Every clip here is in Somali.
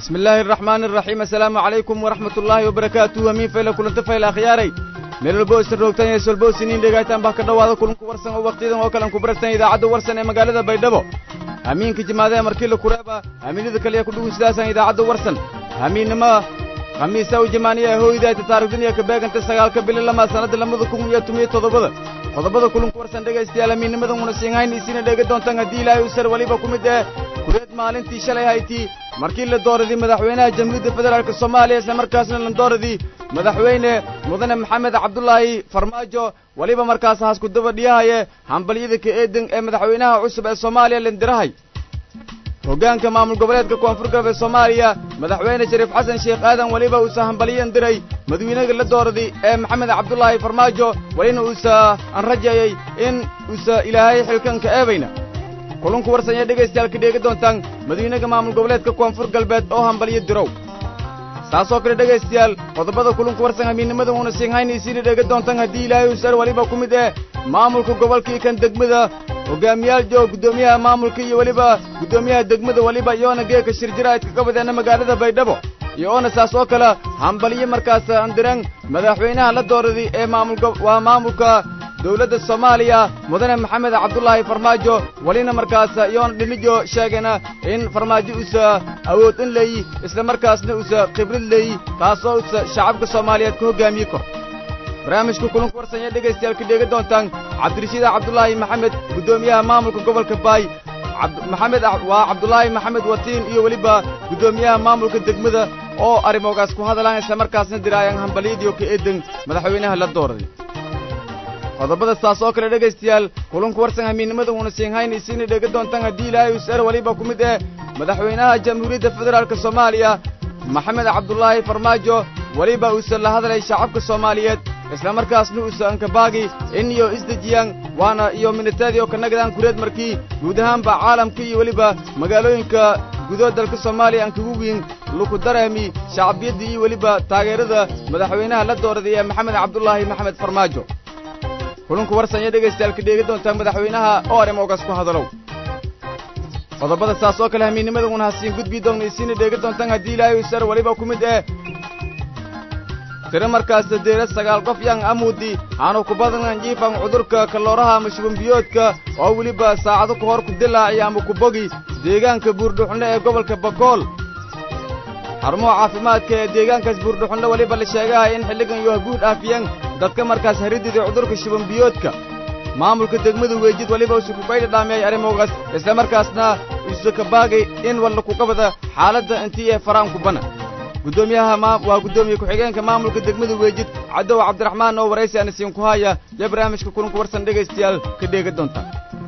bismi illaahi araxmaani araxiim assalaamu calaykum waraxmat ullaahi wabarakaatuhu hamiin fayla kulanta fayla akhyaaray meel walbo isan roogtan iyo solbo isiniin dhegaytaan bah ka dhowaada kulanku warsan oo wakhtiyadan oo kalen ku baragtan idaacadda warsan ee magaalada baydhabo hamiinka jimaadaha markii la kureeba hamiinyada kaliya ku dhugun sidaasaan idaacadda warsan hamiinnimo khamiisa u jamaaniya hooydaayta taarikhduniya ka beeganta sagaalka bili lama sannadda lamada kun iyo tumiyo toddobada qodobada kulanku warsan dhegaystayaal hamiinnimadan una siinhayn isiina dheega doontaan haddii ilaahay u sar weliba ku mid eh kureed maalintii shalay haytii markii la dooradii madaxweynaha jamhuuriyadda federaalk soomaaliya isla markaasna la dooradii madaxweyne mudane maxamed cabdulaahi farmaajo weliba markaas haasku daba dhiyahaye hambalyada ka eedan ee madaxweynaha cusub ee soomaaliya lindirahay hoggaanka maamul goboleedka koonfur galbeed soomaaliya madaxweyne shariif xasan sheekh aadan weliba uusa hambalyan diray madaxweynaga la dooraday ee maxamed cabdulaahi farmaajo welina uusa aan rajeeyey in uusa ilaahay xilkanka eebayna kulunku warsan ee dhegaystayaal ka dheegi doontaan madaxweynaha maamul goboleedka koonfur galbeed oo hambalyo dirow saasoo kale dhegaystayaal qodobada kulunku warsan hamiinnimada uuna siinhayn isiina dheega doontaan haddii ilaahay usar weliba ku mid eh maamulka gobolkii kan degmada hogaamiyaal joog guddoomiyaha maamulka iyo weliba guddoomiyaha degmada weliba iyoona geeka shirjiraadka ka badeenna magaalada baydhabo iyo oona saas oo kale hambalyo markaas andiran madaxweynaha la dooraday ee maamul waa maamulka dawladda soomaaliya mudane maxamed cabdulaahi farmaajo welina markaas iyoona dhinijo sheegayna in farmaajo uusa awood in leeyi isla markaasna uusa khibrad leeyi taasoo uusa shacabka soomaaliyeed ka hoggaamiye kor barnaamijka kulanku warsan ee dhegaystayaal ka dheega doontaan cabdirashiid cabdulaahi maxamed guddoomiyaha maamulka gobolka baay maxamed waa cabdulaahi maxamed watiin iyo weliba guddoomiyaha maamulka degmada oo arrimogaas ku hadalaan isla markaasna diraayaan hambalyadiio ka eedan madaxweynaha la dooraday qodobada saas oo kale dhegaystayaal kulanku warsan hamiinnimada uuna siinhayn isiina dheega doontaan haddii ilaahay usar weliba ku mid eh madaxweynaha jamhuuriyadda federaalk soomaaliya maxamed cabdulaahi farmaajo weliba uusan la hadlay shacabka soomaaliyeed isla markaasna uusa ankabaagi in iyo isdejiyaan waana iyo minitaadii oo ka nagadaan kureed markii guud ahaanba caalamka iyo weliba magaalooyinka gudood dalka soomaaliya aan kagu wiin luku dareemi shacbiyadda iyo weliba taageerada madaxweynaha la dooraday ee maxamed cabdulaahi maxamed farmaajo kulunku warsan iyo dhegaystayaal ka dheegi doontaa madaxweynaha oo arrimogaas ku hadalow qodobada saas oo kale hamiinnimada una hasiin gudbii doonna isiina dheegi doontaan haddii ilaahay usar weliba ku mid eh tiro markaas deera sagaal qof yang amuudi aanu ku badnan jiifan cudurka kalooraha ama shubanbiyoodka oo weliba saacado ka hor ku dilaaciya ama ku bogi deegaanka buurdhuxunle ee gobolka bakool xarumaha caafimaadka ee deegaankaas buurdhuxunle weliba la sheegahay in xilligan iyo haguud dhaafiyeen dadka markaas haridida cudurka shubanbiyoodka maamulka degmada weejid weliba usu kubaydha dhaamiyay arrimogaas isla markaasna usu kabaagay in walla kugabada xaaladda intii ee faraan kubana guddoomiyaha waa guddoomiye ku-xigeenka maamulka degmada weejid cadow cabdiraxmaan oo waraysi aan isiin ku haya iyo barnaamijka kulanku warsan dhegaystayaal ka dheega doonta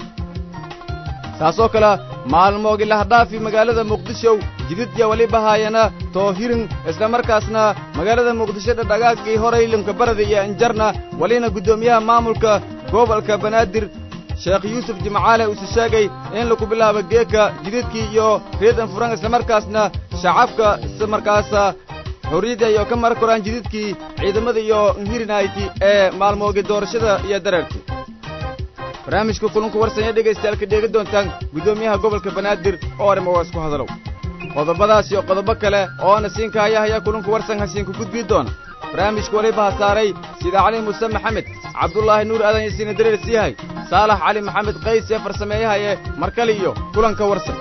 taasoo kale maalmoogi lahadhaafi magaalada muqdisho jididya weliba haayana toohirin isla markaasna magaalada muqdisho dhadhagaagii horay linkabarada iyo anjarna welina guddoomiyaha maamulka gobolka banaadir sheekh yuusuf jimcaale uuse sheegay in lagu bilaabo geeka jididkii iyo reedan furan isla markaasna shacabka isla markaasa xorriyadda iyo ka mara koraan jididkii ciidamada iyo nhirinayti ee maalmoogi doorashada iyo dareerkii barnaamijka kulunku warsan ee dhegaystayaal ka dheegi doontaan guddoomiyaha gobolka banaadir oo arrimogaas ku hadalow qodobadaas iyo qodobo kale oo ana siinka haya hayaa kulunku warsan hasiinku gudbii doona barnaamijka weliba ha saaray sida cali muuse maxamed cabdulaahi nuur aadan yasiina dareer siiyahay saalax cali maxamed qays ee farsameeyahaye mar kale iyo kulanka warsan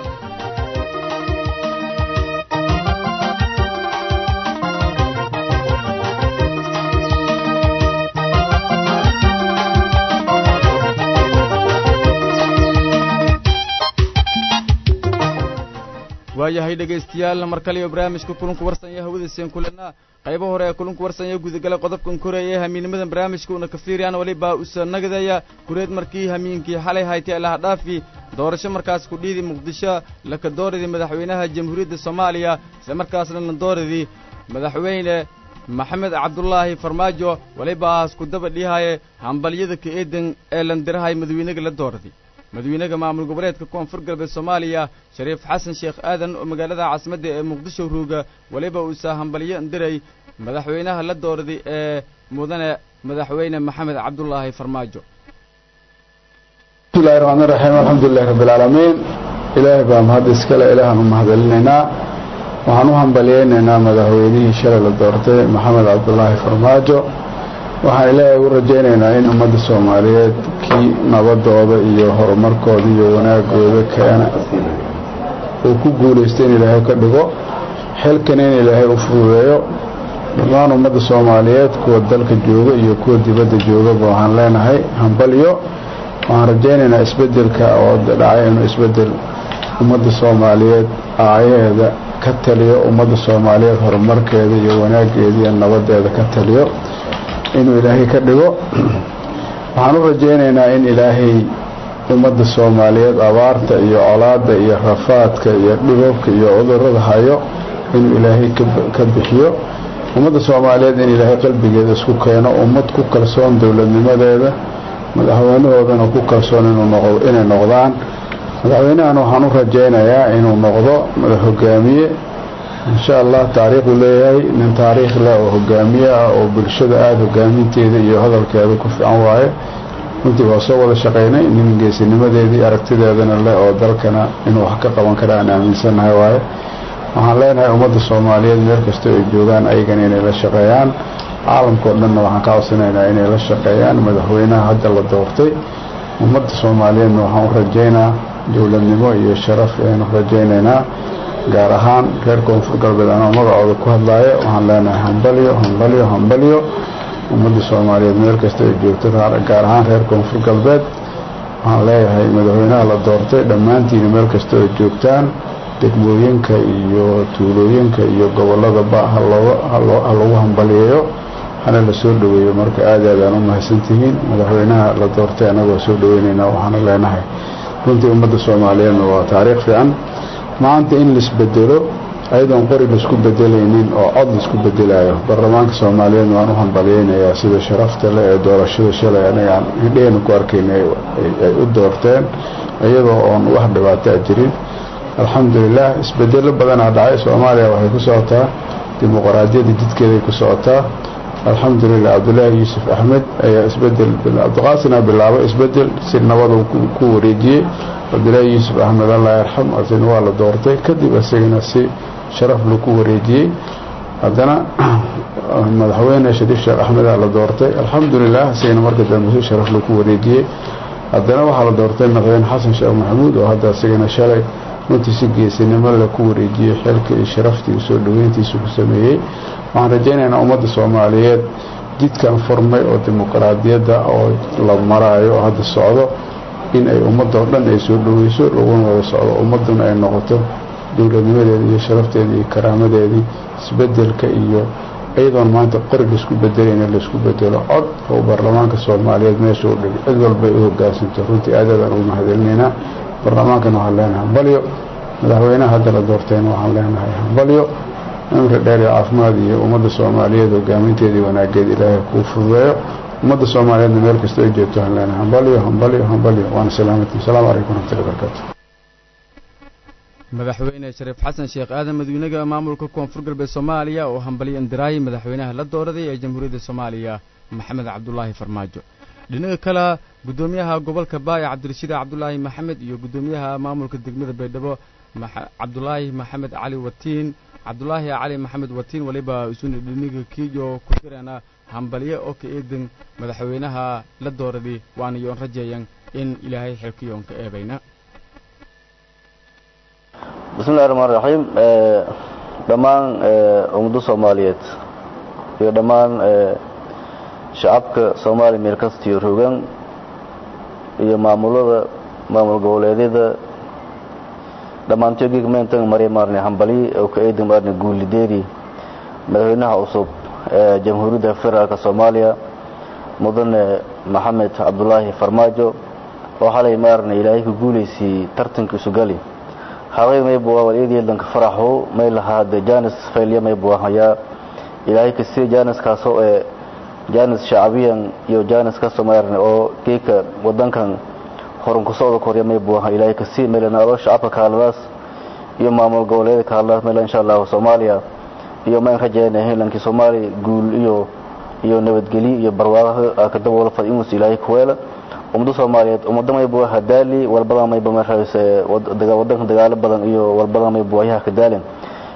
waayahay dhegaystayaal mar kale iyo barnaamijka kulunku warsan iyo hawadiiseen kulena qaybo hore ee kulunku warsan iyo gudagala qodobkan koreeye hamiinnimadan barnaamijka una ka fiiriyaan weliba usa nagadaya kureed markii hamiinkii xalay haytay lahadhaafi doorasho markaas ku dhiidi muqdisho laka dooradii madaxweynaha jamhuuriyadda soomaaliya isla markaasna la dooradii madaxweyne maxamed cabdulaahi farmaajo weliba haas ku daba dhihaye hambalyada ka eedan ee landirahay madaxweynaga la dooraday madaxweynaha maamul goboleedka koonfur galbeed soomaaliya shariif xasan sheekh aadan oo magaalada caasimadda ee muqdisho ruuga weliba uusa hambalyo diray madaxweynaha la dooraday ee mudane madaxweyne maxamed cabdulaahi farmaajo bismillahi raxmaan raxiim alxamdulilahi rabbi alcaalamiin ilaahay baa mahad iskale ilaahaan u mahadcelinaynaa waxaan u hambalyeynaynaa madaxweynihii shalay la doortay maxamed cabdulaahi farmaajo waxaan ilaahay ugu rajaynaynaa in ummadda soomaaliyeed kii nabadooda iyo horumarkooda iyo wanaagooda keena uu ku guulaysta in ilaahay ka dhigo xilkana in ilaahay u fududeeyo dhammaan ummadda soomaaliyeed kuwa dalka jooga iyo kuwa dibadda joogaba waxaan leenahay hambalyo waxaan rajaynaynaa isbedelka oo dhacay inuu isbedel ummadda soomaaliyeed aayaheeda ka taliyo ummadda soomaaliyeed horumarkeeda iyo wanaageeda iyo nabadeeda ka taliyo inuu ilaahay ka dhigo waxaan u rajaynaynaa in ilaahay ummadda soomaaliyeed abaarta iyo colaadda iyo rafaadka iyo dhibabka iyo cudurada hayo inuu ilaahay ka bixiyo ummadda soomaaliyeed in ilaahay qalbigeeda isku keeno ummad ku kalsoon dowladnimadeeda madaxweynahoodana ku kalsoon inay noqdaan madaxweynahan waxaan u rajaynayaa inuu noqdo madax hogaamiye insha allah taariikhuu leeyahay nin taariikh leh oo hogaamiye ah oo bulshada aada hogaaminteeda iyo hadalkeeda ku fiican waaye runtii waa soo wada shaqaynay nin geesinimadeedii aragtideedana leh oo dalkana inuu wax ka qaban kara aan aaminsannahay waaye waxaan leenahay ummadda soomaaliyeed meel kastoo ay joogaan ayagana inay la shaqeeyaan caalamkao dhanna waxaan ka codsanaynaa inay la shaqeeyaan madaxweynaha hadda la doortay ummadda soomaaliyeedna waxaan u rajaynaa dowladnimo iyo sharaf ayaan u rajaynaynaa gaar ahaan reer koonfur galbeed anoo magacooda ku hadlaayo waxaan leenahay hambalyo hambalyo hambalyo ummadda soomaaliyeed meel kasta ay joogto gaar ahaan reer koonfur galbeed waxaan leeyahay madaxweynaha la doortay dhammaantiina meel kasta ay joogtaan degmooyinka iyo tuulooyinka iyo gobolladaba ha lagu hambaliyeeyo hana la soo dhoweeyo marka aad aadaan u mahadsantihiin madaxweynaha la doortay annagoo soo dhoweynaynaa waxaana leenahay runtii ummadda soomaaliyeedna waa taariikh fiican maanta in laisbedelo ayadoon qori laisku bedelaynin oo cod laisku bedelayo baarlamaanka soomaaliyeedna waan u hambalyeynayaa sida sharafta leh ee doorashada shalay anagaan hidheena ku arkayna ay u doorteen iyadoo oon wax dhibaataa jirin alxamdulilah isbedelo badanaa dhacay soomaaliya waxay ku socotaa dimuqraadiyadda jidkeeday ku socotaa alxamdulilah cabdulaahi yuusuf axmed ayaa isbedel cabdiqaasina bilaabay isbedel si nabada ku wareejiyey cabdulaahi yuusuf axmed allah yarxam asina waa la doortay kadib isagana si sharaf laku wareejiyey haddana madaxweyne shariif sheekh axmeda la doortay alxamdulilah isagana marka dambe si sharaf laku wareejiyey haddana waxaa la doortay madaxweyne xasan sheekh maxamuud oo hadda isagana shalay runtii si geesinimo le ku wareejiyey xilka iyo sharaftii soo dhaweyntiisu ku sameeyey waxaan rajaynaynaa ummadda soomaaliyeed jidkan furmay oo dimuqraadiyadda oo la maraayo oo hadda socdo in ay ummadoo dhan ay soo dhaweyso laguna wada socdo ummadduna ay noqoto dowladnimadeedii iyo sharafteedii iyo karaamadeedii isbedelka iyo iyadoon maanta qori laisku bedelayna laisku bedelo cod oo baarlamaanka soomaaliyeed meesha u dhig cid walbay u hogaansanto runtii aadaadaan ugu mahadcelinaynaa baarlamaankana waxaan leenahay hambalyo madaxweynaha hadda la doortayna waxaan leenahay hambalyo cimri dheer iyo caafimaad iyo ummadda soomaaliyeed hogaaminteedii wanaageed ilaahay kuu fududeeyo ummadda soomaaliyeedna meel kasta ay joogto waxaan leenahay hambalyo hambalyo hambalyo waana salaamati asalaamu calaykum waraxmatullahi barakaatu madaxweyne shariif xasan sheekh aadan madawynaha maamulka koonfur galbeed soomaaliya oo hambalyo indiraayay madaxweynaha la dooraday ee jamhuuriyadda soomaaliya maxamed cabdulaahi farmaajo dhinaca kale guddoomiyaha gobolka baaya cabdirashiid cabdulaahi maxamed iyo guddoomiyaha maamulka degmada baydhabo cabdulaahi maxamed cali watiin cabdulaahi cali maxamed watiin waliba isuna dhiniga kiiyo ku jirana hambalyo oo ka eedan madaxweynaha la dooraday waana yoon rajeeyan in ilaahay xilkiyoon ka eebayna bismillahi raxmaan raxiim dhammaan ummadda soomaaliyeed iyo dhammaan shacabka soomaaliya meel kastiyo rogan iyo maamulada maamul goboleedyada dhammaantood gigmeentan marya maarne hambali oo ka eedan maarne guulideedii madaxweynaha cusub ee jamhuuriyadda federaalk soomaaliya mudane maxamed cabdulaahi farmaajo oo xalay maarne ilaahay ku guulaysiiyey tartanka isugali haqay maybuwa waliyadeedanka faraxo may lahaade janis faylya maybuwa hayaa ilaahay kasiya janiskaasoo ee janis shacabiyan iyo janis kasoo maarne oo geeka wadankan horan ku socda korya maybuwa ilaahay kasii meelanaalo shacabka kaaladaas iyo maamul goboleeda kaaladaas meel insha allahu soomaaliya iyo mayn rajayna hilankii soomaaliya guul iyo iyo nabadgelyo iyo barwaaqo kadaboola fad inuus ilaahay kuweela ummada soomaaliyeed ummada maybuwa hadaali walbadan mayba marayse wadanka dagaalo badan iyo walbadan maybuwa yaha ka daalin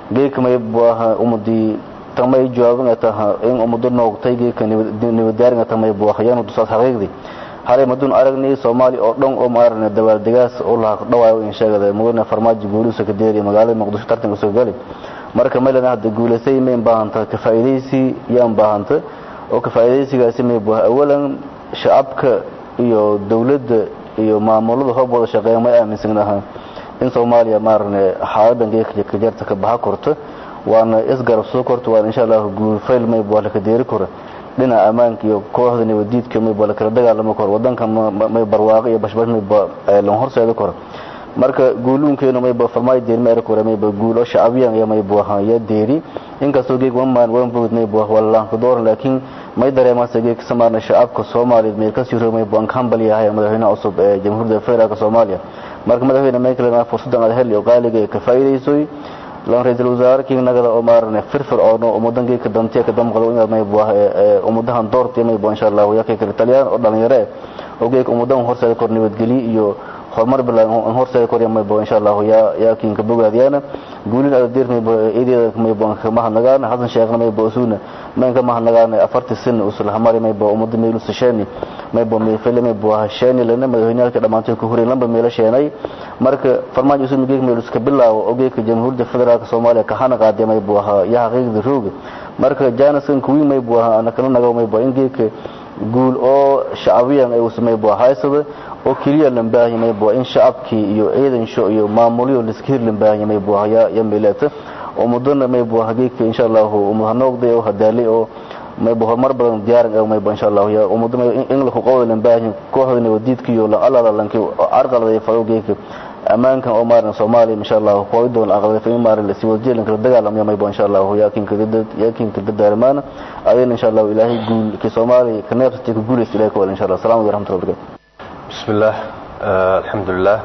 geeka may buaha umadi tamay jawaaban taha in umadu noogtay geeka nabadaaringa tamay buahayan dusaas xaqiiqdi halay madun aragnay soomaali oo dhan oo maarne dabaaldegaas oo la dhawaayo in sheegada mudane farmaajo guulihiisa ka deeriya magaalada muqdisho tartanka soo gali marka maylana hadda guulaysay may baahanta ka faa'iidaysi yaan baahanta oo ka faa'iidaysigaasi may buaha awalan shacabka iyo dawladda iyo maamulada hoobooda shaqeeya may aaminsanaha in soomaaliya maarne xaaladan geeka ka jarta ka baxa korto waana isgarab soo korto waana insha allah guul fayl may buaha la ka deeri kora dhinaca ammaanka iyo kooxda nabadiidka mayba la kala dagaalamo karo wadanka may barwaaqo iyo bashbash mayba lan horseeda karo marka guuluunkeenu mayba farmaayo deeri ma eri kore mayba guul oo shacabiyan iyo maybu ahaa ya deeri inkastoo geeg wamaan waan bogd maybu ah walalaanka dooran laakiin may dareemaase geeg samaarna shacabka soomaaliyeed meel kasii roog maybu aan ka hambal yahay madaxweynaha cusub ee jamhuuriyadda federaalka soomaaliya marka madaxweyne maykalena fursadan aad heli oo qaaliga ee ka faa'iidaysoy lan ra-iisul wasaare kiinagada oo maarane firfir oono ummadan geedka dantiya ka damqado inaad maybu ah ummadahan doortiya maybu insha allah yaa kale taliyaan oo dhalinyaro eh oo geedka ummadan horseeda kor nabadgelyo iyo horumar bilaan horseeda kor maybu insha allah yaa yaa kiinka bogaadiyana guulin adadir maybu eedeeda maybu kama hadnagaan xasan sheekhna maybu usuna mayn kama hadnagaan afartii sin usul hamari maybu ummada meel usashani maybu meefele maybu ah shani lana madaxweynaalka dhamaantay ku hureen lamba meelo sheenay marka farmaajo usuna geeg meel iska bilaawo oo geedka jamhuuriyadda federaalka soomaaliya ka hana qaadaya maybu ahaa yaa xaqiiqda rooga marka janaskan kuwii maybu ahaa ana kana nago maybu in geedka guul oo shacabiyan ay maybu haysada oo keliya lambaahi maybu in shacabkii iyo ciidansho iyo maamulyo liska hir lambaahi maybu ya ya meelata oo mudana maybu hageedka insha Allah umahanoogday oo hadaalay oo maybu horumar badan diyaaran oo maybu insha Allah ya umudana in la ku qowda lambaahi kooxda nabadiidka iyo la alala lanki arqalada fadowgeedka amaankan oo maaran Soomaaliya insha Allah ku doon aqalada in maaran la sii jeelan kala dagaalamaya maybu insha Allah yaakin ka dad yaakin ka dadaalmaan ayeen insha Allah ilaahay guul ki Soomaaliya ka neefsatay ku guuleysay ilaahay ko insha Allah salaamu alaykum warahmatullahi bismillaah alxamdulilah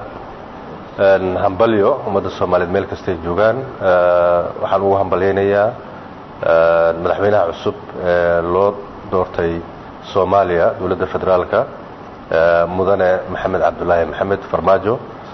hambalyo ummadda soomaaliyeed meel kastay joogaan waxaan ugu hambalyaynayaa madaxweynaha cusub ee loo doortay soomaaliya dowladda federaalka mudane maxamed cabdulaahi maxamed farmaajo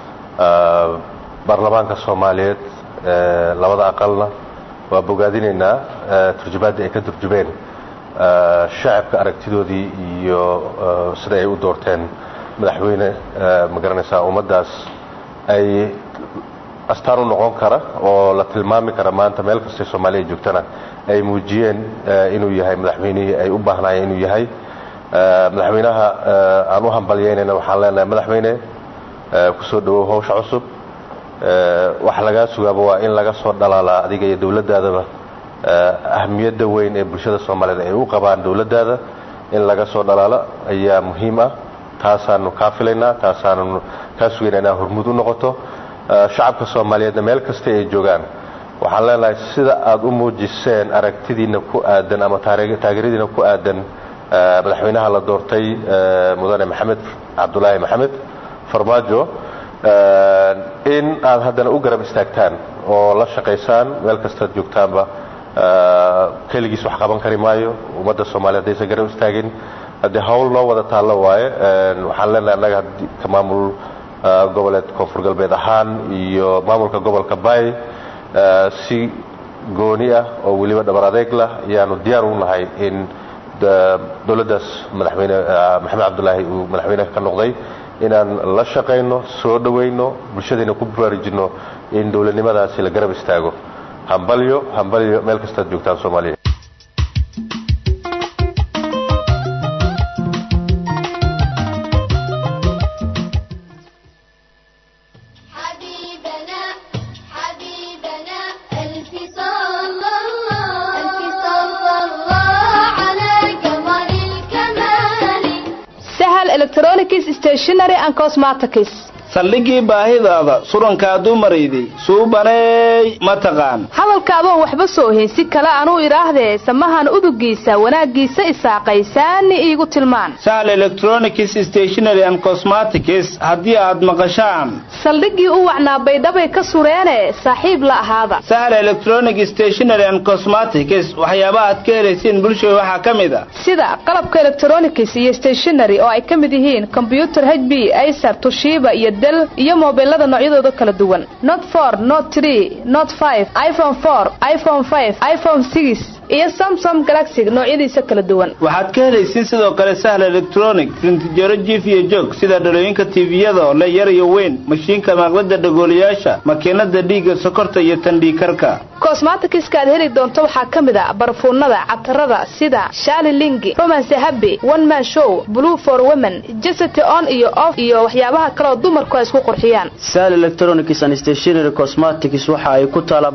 baarlamaanka soomaaliyeed labada aqalna waa bogaadinaynaa turjumaadda ay ka turjumeen shacabka aragtidoodii iyo sida ay u doorteen madaxweyne ma garanaysaa ummaddaas ay astaan u noqon kara oo la tilmaami kara maanta meel kastay soomaaliya joogtana ay muujiyeen inuu yahay madaxweynihii ay u baahnaayeen inuu yahay madaxweynaha aan u hambalyaynayna waxaan leenahay madaxweyne kusoo dhawow hawsha cusub wax lagaa sugaaba waa in laga soo dhalaalaa adiga iyo dowladdaadaba ahmiyadda weyn ee bulshada soomaaliyeed ay u qabaan dowladdaada in laga soo dhalaalo ayaa muhiim ah taasaanu kaa filaynaa taasaanu kaa sugaynaa inaa hormud u noqoto shacabka soomaaliyeedna meel kasta ay joogaan waxaan leenahay sida aad u muujiseen aragtidiina ku aadan ama taageeradiina ku aadan madaxweynaha la doortay mudane maxamed cabdulaahi maxamed farmaajo in aad haddana u garab istaagtaan oo la shaqaysaan meel kastaad joogtaanba keligiis wax qaban kari maayo ummadda soomaliya haddaysan garab istaagin haddii hawl noo wada taallo waaye waxaan leenahay annaga ka maamul goboleed koonfur galbeed ahaan iyo maamulka gobolka bay si gooni ah oo weliba dhabar adeeg lah ayaanu diyaar u nahay in dowladdaas madaxweyne maxamed cabdulaahi uu madaxweyne ka noqday inaan la shaqayno soo dhawayno bulshadayna ku baraarujinno in dowladnimadaasi la garab istaago hambalyo hambalyo meel kastaad joogtaan soomaaliya حبيبنا حبيبنا ألف صلى الله ألف صلى الله على قمر الكمال sahal electronics stationery and cosmetics saldhigii baahidaada surankaa dumarayday suubaneey ma taqaan hadalkaadoon waxba soo ohin si kale anuu idhaahdee samahan udugiisa wanaaggiisa isaaqaysaani iigu tilmaan sahal electronics stationery and cosmetics haddii aad maqashaan saldhiggii u wacnaa baydhabay ka sureene saaxiib la ahaada sahal electronic stationery and cosmetics waxyaabaha aad ka helaysiin bulshada waxaa ka mid a sida qalabka electronics iyo stationery oo ay ka mid yihiin kombyutar h b acer tushiba iyo isbedel iyo moobilada noocyadooda kala duwan not for not tree not five iphone four iphone five iphone six iyo samsom galaxy noocyadiisa kala duwan waxaad ka helaysiin sidoo kale sahla electronic rintijaro jiif iyo joog sida dhalooyinka tiiviyada oo le yar iyo weyn mashiinka maaqlada dhagoolayaasha makiinada dhiigga sokorta iyo tandhiikarka kosmatikiska aad heli doonto waxaa ka mid a barfuunada catarada sida shaali lingi romance happy one man show blue for women jesity on iyo off iyo waxyaabaha kaleoo dumarku ay isku qurxiyaan sal electronics and stationary cosmetics waxa ay ku taala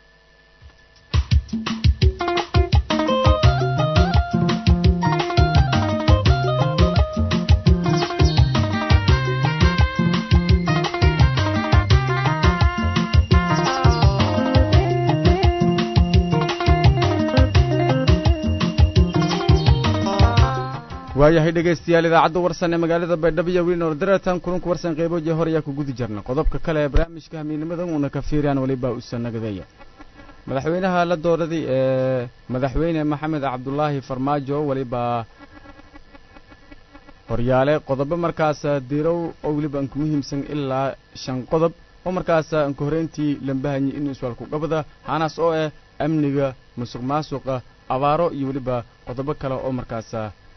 waayahay dhegaystayaal idaacadda warsan ee magaalada baydhabo iyo wiilnoor daratan kulanku warsan qeyboodii hore ayaa ku gudi jirna qodobka kale ee barnaamijka hamiidnimadan uuna ka fiiriyaan weliba usa nagadeeya madaxweynaha la dooraday ee madaxweyne maxamed cabdulaahi farmaajo weliba horyaale qodobo markaas diirow oo weliba aan ku muhiimsan ilaa shan qodob oo markaas aan ka horeyntii lambahanyay inuu iswaalku qabada hanaas oo ah amniga musuq maasuqa abaaro iyo weliba qodobo kale oo markaas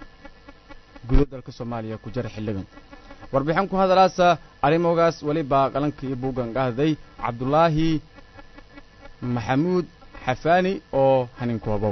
gudo dalka soomaaliya ku jara xilligan warbixin ku hadalaasa arrimogaas weliba qalanka iyo buuggan qahday cabdulaahi maxamuud xafaani oo haninkoobow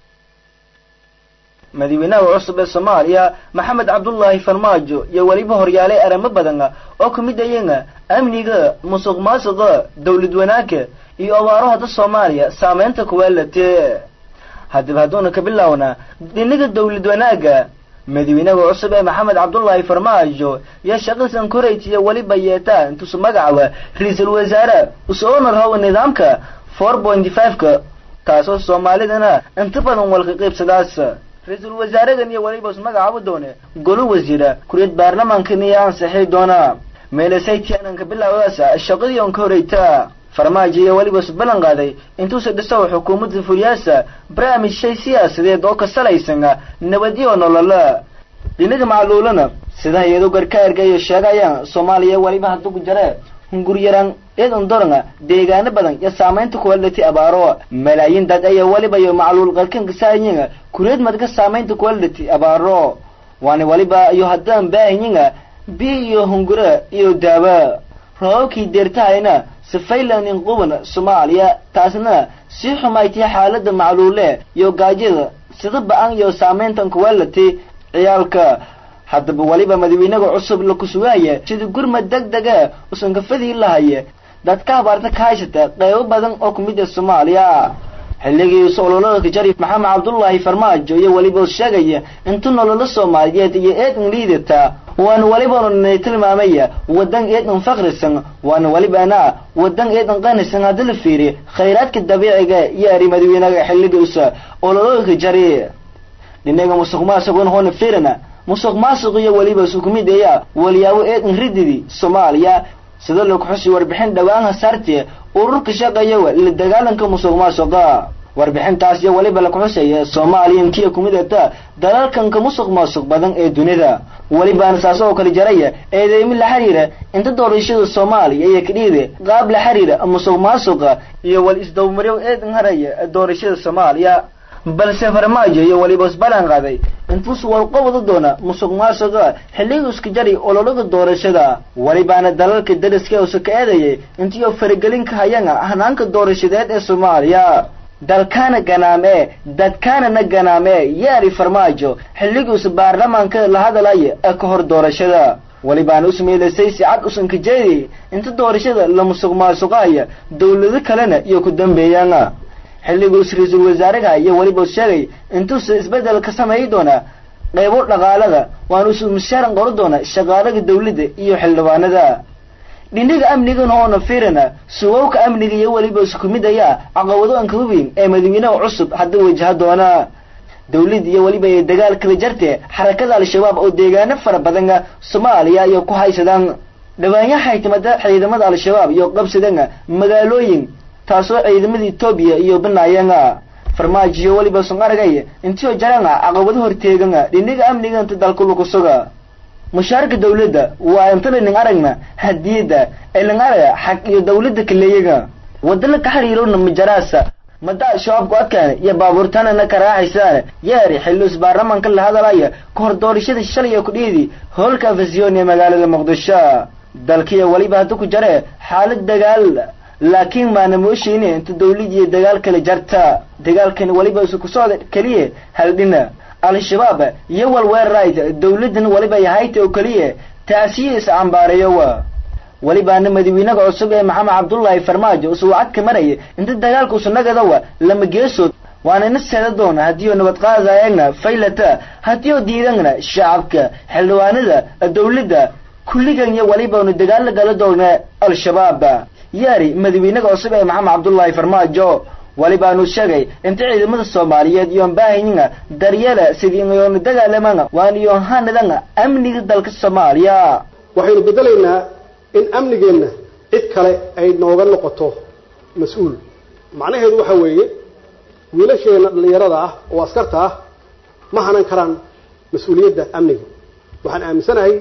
madaxweynaha cusub ee soomaaliya maxamed cabdulaahi farmaajo iyo weliba horyaalay arrimo badan oo ka mid ayana amniga musuq maasuqa dowlad wanaagga iyo abaaraha da soomaaliya saameynta kuweelatee haddaba hadduuna ka bilaawna dhinaga dowlad wanaagga madaxweynaha cusub ee maxamed cabdulaahi farmaajo iyo shaqadiisan koraytiya weliba yeetaa intuusu magacaaba ra-iisul wasaare usoona rahowa nidaamka four pointy five-ka taasoo soomaalidana inta badan walka qaybsadaas ra-iisul wasaaragan iyo weliba is magacaabo doone golo wasiira kuriyad baarlamaankan iyo ansixi doona meelesaytiananka bilaawadaas shaqadii on ka horeyta farmaajo iyo weliba is ballan qaaday intuusa dhiso xukuumadda furyaasa barnaamij shay siyaasadeed oo ka salaysan nabadyo nolola dhinaga macluulana sida hay-ado gargaarka iyo sheegayaan soomaaliya weliba hadduu ku jare hunguryaraan eedan doranga deegaano badan iyo saamaynta kuwalati abaaro malaayiin dad ayaa weliba iyo macluul qalkanka saayinga kuriyad madka saamaynta kuwalati abaaro waana weliba iyo haddaan baahiyinga bi iyo hungura iyo daawa roobabkii deertahayna sifaylan inquban soomaaliya taasna sii xumaytay xaalada macluule iyo gaajada sida ba-an iyo saamayntan kuwalati ciyaalka haddaba weliba madaxweynaga cusub la kusugaaya sida gurmad deg dega usan kafadii lahaya dadka habaarta ka haysata qeybo badan oo kumid ah soomaaliya xilligii ololada kajari maxamed cabdulaahi farmaajo iyo weliba sheegaya inta nololo soomaaliyeed iyo eedan liidata waana welibana tilmaamaya wadan eedan faqrisan waana welibana wadan eedan qanisan haddii la fiiriy khayraadka dabiiciga iyo ari madaxweynaga xilligiisa ololada kajari dhinaga musuq maasuqun hoona fiirina musuq maasuq iyo weliba sukumid ayaa waliyaabo eedan rididi soomaaliya sida lagu xusi warbixin dhowaan hasaartee ururka shaqeeya la dagaalanka musuq maasuqa warbixintaas iyo weliba laku xusaya soomaaliya inkiya kumid ata dalalkanka musuq maasuq badan ee dunida welibaana saas oo kale jaraya eedeymi la xiriira inta doorashada soomaaliya iyo kadhiide qaab la xiriira musuq maasuqa iyo wal isdawmaryo eedan haraya doorashada soomaaliya balse farmaajo iyo weliba isbalan qaaday intuus walqabada doona musuq maasuqa xilliga iska jari ololaga doorashada welibaana dalalka dariska usa ka eedayay intiyo faragelin ka hayana hanaanka doorashadeed ee soomaaliya dalkaana ganaame dadkaanana ganaame yaari farmaajo xilligiisa baarlamaanka la hadalaya ee ka hor doorashada welibaana usmeylasay si cad usan ka jeediyay inta doorashada la musuq maasuqaaya dawlado kalena iyo ku dambeeyaan xilligus ra-iisul wasaaraha iyo weliba sheegay intuusa isbedel ka sameeyi doona qaybo dhaqaalada waana usu mushaaran qori doona shaqaalaga dawladda iyo xildhibaanada dhinaga amnigan hoona fiirana sugowka amniga iyo weliba isku mid ayaa caqabado aan kaba weyn ee madaxweynaha cusub hadda wajaha doona dawlad iyo weliba ay dagaal kala jarte xarakada al-shabaab oo deegaano fara badan soomaaliya iyo ku haysadaan dhawaanyahay timada ciidamada al-shabaab iyo qabsadaan magaalooyin taasoo ciidamada etoobiya iyo banaayanga farmaajo iyo weliba sun aragay intiyo jaranga caqabado horteeganga dhinaga amniga inta dalka lagu suga mushaarka dawladda waa intana nin aragna hadiyada ee nin araga xaq iyo dawladda kaleeyaga wadala ka xiriirowna majaraasa madaa shabaabku adkaana iyo baabuurtanana ka raaxaysaan yeeri xillius baarlamaanka la hadalaya ka hor doorashada shalay ee kudhiidi hoolka afasiyoon ee magaalada muqdisho dalkiya weliba hadda ku jare xaalad dagaal laakiin maana moosheyne inta dawlad iyo dagaal kale jarta dagaalkan weliba isu ku socda keliya haldhina al-shabaab iyo walweerright dawladan weliba yahayta oo keliya taasiyo is-cambaareeyowa welibaana madawiinaga cusub ee maxamed cabdullaahi farmaajo usuu cadka maraya inta dagaalka usanagadowa lama geesood waana ina seeda doona haddii oo nabad qaadaayagna faylata haddii oo diidangna shacabka xildhibaanada dawladda kulligan iyo weliba unu dagaal la gala doona al-shabaab yaari madawiinaga cusub ee maxamed cabdullaahi farmaajo welibaanu sheegay inta ciidamada soomaaliyeed iyoon baahayninga daryeela sidii iyoonu dagaalamanga waan iyoon hanadanga amniga dalka soomaaliya waxaynu bedelaynaa in amnigeenna cid kale ay nooga noqoto mas-uul macnaheedu waxa weeye wiilasheenna dhallinyarada ah oo askarta ah ma hanan karaan mas-uuliyadda amniga waxaan aaminsanahay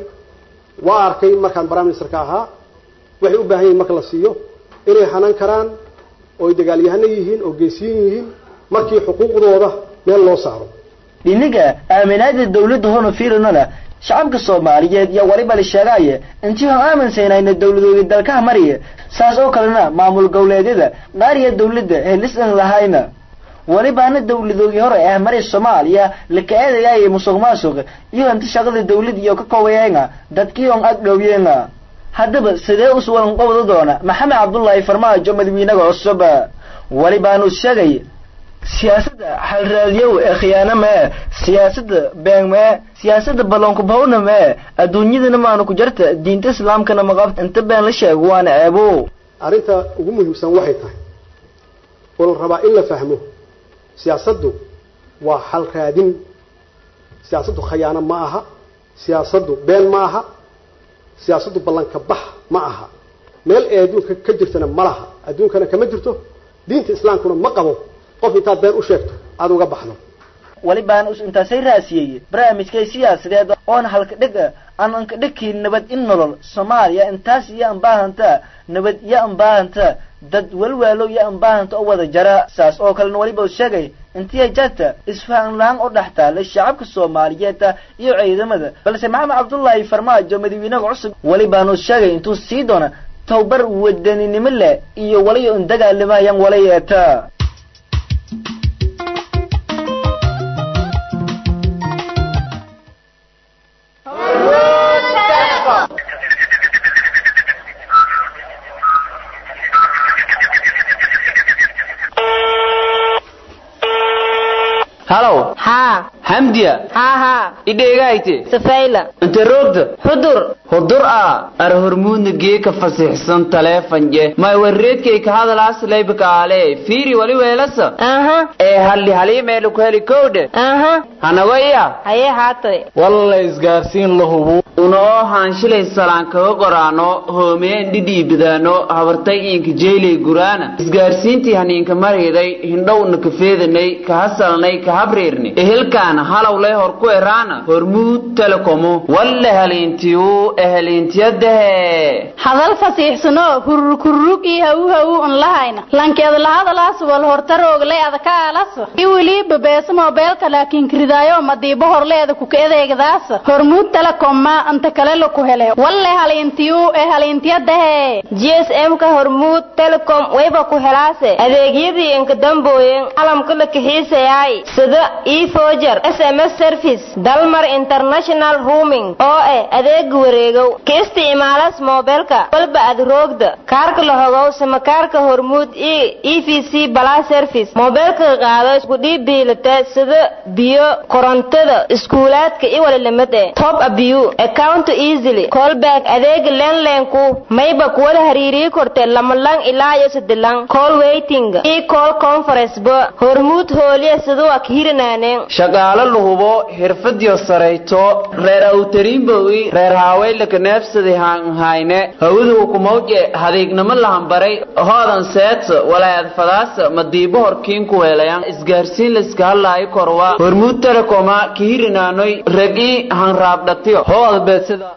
waa arkay markaan prime ministerka ahaa waxay u baahan yihin marka la siiyo inay hanan karaan ooy dagaalyahano yihiin oo geesiyin yihiin markii xuquuqdooda meel loo saaro dhinaga aaminaada dawladda hono fiirinona shacabka soomaaliyeed iyo weliba la sheegaaye intii hon aaminsaynayna dawladooda dalkaha mariya saas oo kalena maamul goboleedyada qaariya dawladda helisan lahayna welibaana dawladoogii hore ah maray soomaaliya laka eedayaaye musuq maasuq iyo inta shaqada dawlad iyo ka koobayeena dadkii on ag dhowyeena haddaba sidee uswalan qobda doona maxamed cabdullaahi farmaajo madawiinaga cusub welibaanu sheegay siyaasadda xalraadiyow ee khiyaano mee siyaasadda been mee siyaasadda balloonku bahawna mee adduunyadana maanu ku jarta diinta islaamkana maqabta inta been la sheego waana ceebo arrinta ugu muhiimsan waxay tahay oo la rabaa in la fahmo siyaasaddu waa xal raadin siyaasaddu khayaano ma aha siyaasaddu been ma aha siyaasaddu ballanka bax ma aha meel ee adduunka ka jirtana ma laha adduunkana kama jirto diinta islaamkuna ma qabo qof intaad been u sheegto aada uga baxdo welibaan us intaasay raasiyey barnaamijkay siyaasadeed oon halka dheg aan anka dhegkiin nabad in nolol soomaaliya intaas iyo anbaahanta nabad iyo anbaahanta dad welwaalow iyo anbaahanta oo wada jara saas oo kalena weliba u sheegay intii jarta isfahan la-aan oo dhex taala shacabka soomaaliyeed iyo ciidamada balse maxamed cabdullaahi farmaajo madawiinaha cusub welibaanu sheegay intuu sii doona towbar wadaninimo leh iyo waliyo un dagaalamayaan walayeeta halow haa hamdiya haa haa idheegayte safayla inte roogta xudur hudur a ar hormuudna geeka fasixsan taleefanje may warreedkay ka hadalaas laybakaale fiiri wali weelasa aha ee halli haliimeelu ku heli kowdhe aha hanago iya hayee haatoy walla isgaarsiin la hubu unoo haanshilay salaan kaga qoraano hoomeen dhidhiibadaano habartay iinka jeylay guraana isgaarsiintii haniinka mariday hindhowna ka feedanay ka hasalnay ka habriirni ehelkaana halowlay hor ku eraana hormuud telekomo walle haliintiyu eheliintiyadahe hadal fasiixsano hurur kurrug iyo hawu hawu un lahayna lankeeda lahadalaas wal hortarooglay adaka aalasa iwili bebeesa moobeelka laakiin kiridaayo madiibo horleeda kuka edeegadaasa hormuud telekomma anta kale laku hele walle haliintiyu ee haliintiyadahe gsm ka hormuud telecom wayba ku helaase adeegyadii inka dambooyen calamka la kaxiisayaay sida efoger sms service dalmar international rooming oo eh adeega wareegow ka isticmaalas moobeelka walba ad roogda kaarka la hogow sama kaarka hormuud e e v c bala service moobeelka qaado isku dhiib biilata sida biyo korontada iskuulaadka i walilamid eh top abiyu account easily callback adeega lenlenku mayba kuwada hariiriyi korte lamalang ilaa iyo sadilang call waiting e call conference ba hormuud hooliya siduu ak hirinaaneen shaqaalo lahubo xirfadiyo sarayto reer awtariinbowi reer haaweylaka neefsadi haanhayne hawada hukumawje hadiignamo lahambaray hoodan seeta walaayad fadaasa madiibo horkiin ku helayan isgaarsiin layska hadlaayo korwa hormuud telekoma kihirinaanoy ragii hanraabdhatiyo hooda beedsida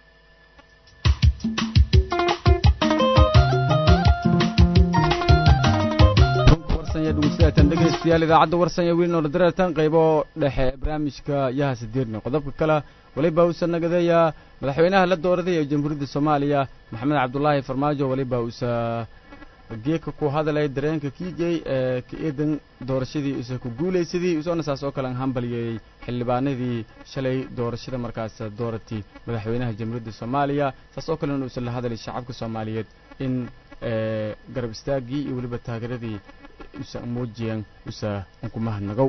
dhegeystayaatan dhegeystayaal idaacadda warsanya wiilin oola dareertan qaybo dhexe ee barnaamijka yaha sideedna qodobka kale weliba uusa nagadeeya madaxweynaha la dooraday ee jamhuuriyadda soomaaliya maxamed cabdulaahi farmaajo weliba uusa geeka ku hadalay dareenka kiigey ee ka eedan doorashadii usa ku guulaysadii usoona saas oo kale hambalyeeyey xildhibaanadii shalay doorashada markaas dooratay madaxweynaha jamhuuriyadda soomaaliya saas oo kalena uusa la hadalay shacabka soomaaliyeed in garab istaagii iyo weliba taageeradii usa muujiyeen usa unkumahadnagow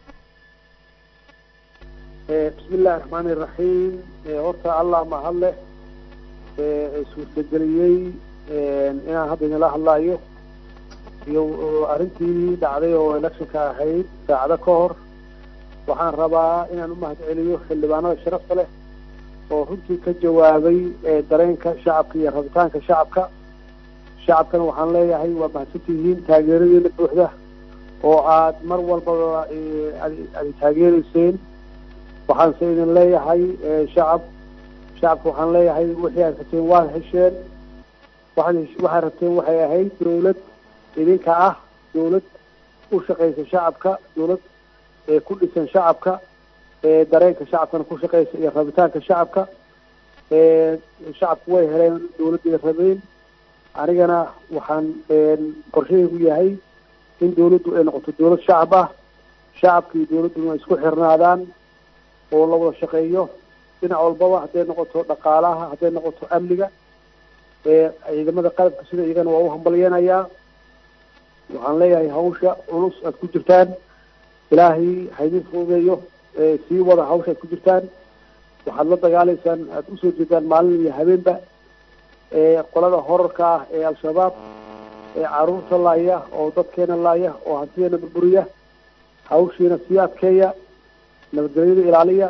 bismi illaahi raxmaani iraxiim horta allah mahad leh suurtageliyey inaan hadda inala hadlaayo iyo arrintii dhacday oo electionka ahayd saacado ka hor waxaan rabaa inaan u mahad celiyo xildhibaanada sharafta leh oo runtii ka jawaabay dareenka shacabka iyo rabitaanka shacabka shacabkana waxaan leeyahay waa mahadsantihiin taageeradiina buuxda oo aad mar walbaba ad taageereyseen waxaanse idin leeyahay shacab shacabka waxaan leeyahay wixii aad rabteen waad hesheen waxaad waxaad rabteen waxay ahayd dawlad idinka ah dawlad u shaqaysa shacabka dawlad ku dhisan shacabka dareenka shacabkana ku shaqaysa iyo rabitaanka shacabka shacabku way heleen dawladday rabeen anigana waxaan qorshahaygu yahay in dawladdu ay noqoto dawlad shacab ah shacabka iyo dawladduna ay isku xirnaadaan oo la wada shaqeeyo dhinac walbaba hadday noqoto dhaqaalaha hadday noqoto amniga ciidamada qalabka sida iyagana waa u hambalyeenayaa waxaan leeyahay hawsha culus aad ku jirtaan ilaahay haydin fududeeyo sii wada hawsha aad ku jirtaan waxaad la dagaalaysaan aada usoo jeedaan maalin iyo habeenba qolada horarka ah ee al-shabaab ee caruurta laaya oo dadkeena laaya oo hantideena burburiya hawshiina sii adkeeya nabadgelyada ilaaliya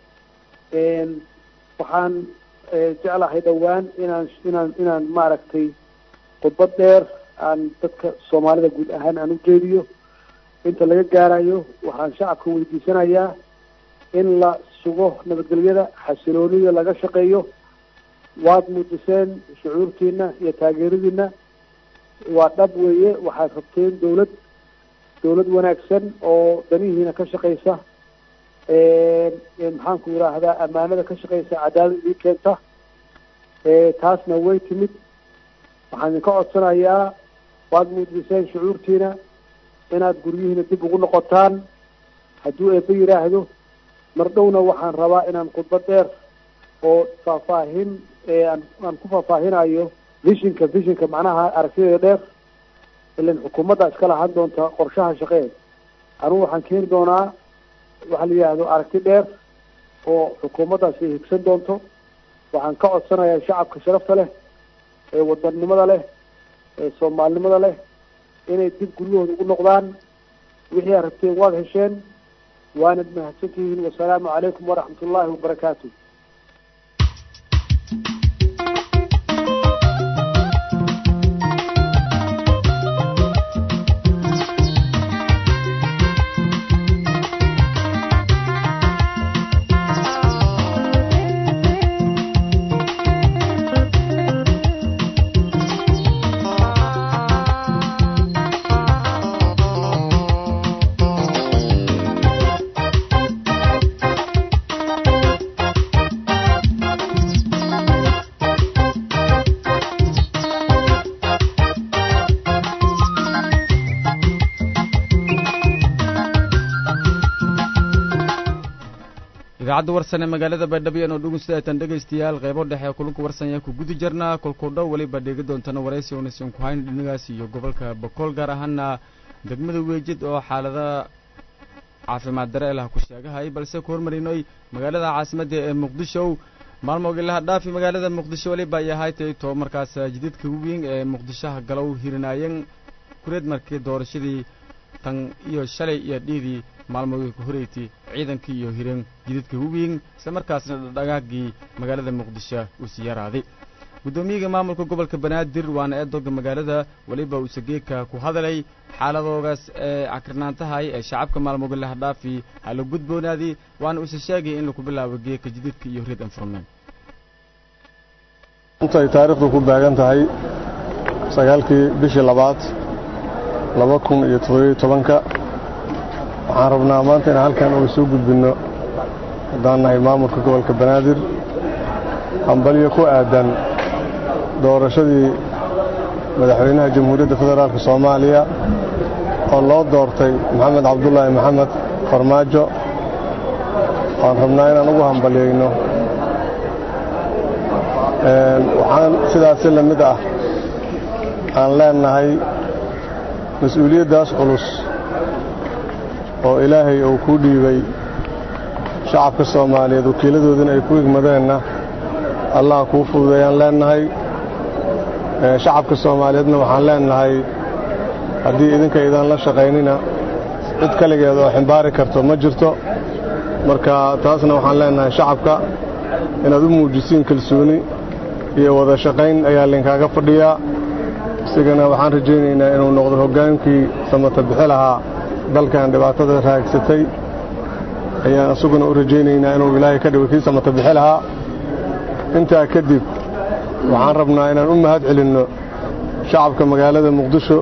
waxaan jeclahay dhowaan inaan inaan inaan maaragtay khudbad dheer aan dadka soomaalida guud ahaan aan u jeediyo inta laga gaarayo waxaan shacabka weydiisanayaa in la sugo nabadgelyada xasiloonida laga shaqeeyo waad muujiseen shucuurtiina iyo taageeradiina waa dhab weeye waxaad rabteen dawlad dawlad wanaagsan oo danihiina ka shaqaysa maxaanku yidhaahdaa ammaanada ka shaqaysa cadaalad idin keenta taasna way timid waxaan idinka codsanayaa waad muujiseen shucuurtiina inaad guryihiina dib ugu noqotaan hadduu eebbe yidhaahdo mar dhowna waxaan rabaa inaan khudbad dheer oo faahfaahin aan aan ku faahfaahinayo vishinka vishinka macnaha aragtideeda dheer ilan xukuumadda iska lahaan doonta qorshaha shaqeed anugu waxaan keeni doonaa waxaa la yidhaahdo aragti dheer oo xukuumaddaasi ay higsan doonto waxaan ka codsanayaa shacabka sharafta leh ee wadannimada leh ee soomaalinimada leh inay dib guryahooda ugu noqdaan wixii aad rabteen waad hesheen waanad mahadsantihiin wasalaamu calaykum waraxmat ullaahi wabarakaatu idaacadda warsan ee magaalada baydhabo iyanu dhugunsidaatan dhegaystayaal qaybo dhexe ee kulunka warsan ku guda jirnaa kolkuu dhow weliba dheegi doontana waraysi unaysan ku hayn dhinagaas iyo gobolka bokool gaar ahaana degmada weejid oo xaalada caafimaad dareel ah ku sheegahay balse ku hormarinoy magaalada caasimadda ee muqdisho maalmoogilaha dhaafi magaalada muqdisho weliba ay ahay tay too markaas jididka weyn ee muqdishoha galow hirinaayeen kureed markii doorashadii tan iyo shalay iyo dhiidii maalmoodii ku horeeytay ciidankii iyo hireen jidadka hubiyin isla markaasna dhagaagii magaalada muqdisho uu sii yaraaday guddoomiyaga maamulka gobolka banaadir waana eedooga magaalada weliba uuse geedka ku hadalay xaaladoogaas ee cakirnaantahay ee shacabka maalmoga la hadhaafi hala gudboonaadii waana uuse sheegay in lagu bilaabo geedka jididka iyo reed enforment intay taariikhdu ku baagan tahay sagaalkii bishii labaad laba kun iyo toddobiyo tobanka waxaan rabnaa maanta inaan halkan uga soo gudbinno haddaan nahay maamulka gobolka banaadir hambalyo ku aadan doorashadii madaxweynaha jamhuuriyadda federaalk soomaaliya oo loo doortay maxamed cabdulaahi maxamed farmaajo waan rabnaa inaan ugu hambalyayno waxaan sidaasi la mid ah aan leenahay mas-uuliyaddaas culus oo ilaahay uu kuu dhiibay shacabka soomaaliyeed wakiiladoodina ay ku higmadeenna allah kuu fududeeyaan leenahay shacabka soomaaliyeedna waxaan leenahay haddii idinka idaan la shaqaynina cid kaligeed oo ximbaari karto ma jirto marka taasna waxaan leenahay shacabka inaad u muujisiin kalsooni iyo wada shaqayn ayaa linkaaga fadhiyaa isigana waxaan rajaynaynaa inuu noqdo hoggaankii samata bixi lahaa dalkan dhibaatada raagsatay ayaan isaguna u rajaynaynaa inuu ilaahay ka dhigo kii samata bixi lahaa intaa kadib waxaan rabnaa inaan u mahad celinno shacabka magaalada muqdisho